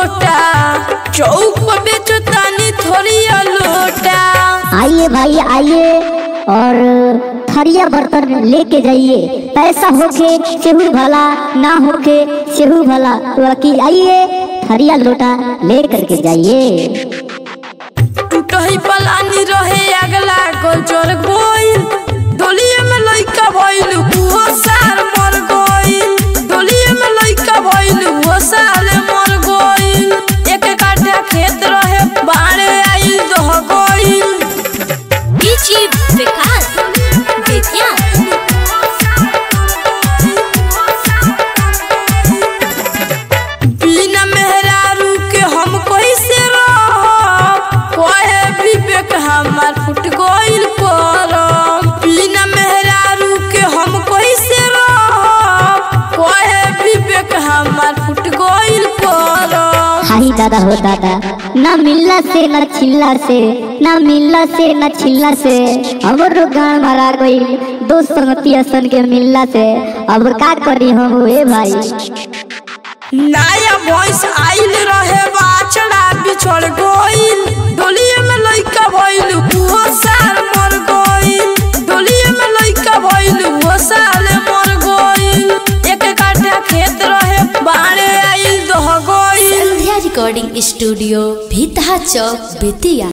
लोटा चौक पर बेचो तानी थोड़ी लोटा आइए भाई आइए और थरिया बर्तन लेके जाइए पैसा होके सेहू भला ना होके सेहू भला बाकी आइए थरिया लोटा ले करके जाइए टूटही पलानी रहे अगला गोचर गोइल डोलिए में लइका भइल हुओ सार मर गइल डोलिए में लइका भइल हुओ साल मर गइल एक काठा खेत रहे बाड़े आइल दह गइल डीजे विकास बेतिया बिना मेहरारू के हम कैसे रह कोहे विवेक हमार फुट गइल करम बिना मेहरारू के हम कैसे रह कोहे विवेक हमार फुट गइल करम हाही दादा हो दादा ना मिलला से ना छिल्ला से ना मिलला से ना छिल्ला से हमरो गाँव भरा गई दोस्त संगतिया सन के मिलला से अब का करी हम ए भाई नया भैंस आइल रहे बाछड़ा बिछड़ गइल डोलिए में लइका भइल हुओ साल मर गइल डोलिए में लइका भइल हुओ साल मर गइल एक काठा खेत रहे बाड़े आइल दह गइल संध्या रिकॉर्डिंग स्टूडियो भीतहा चौक बेतिया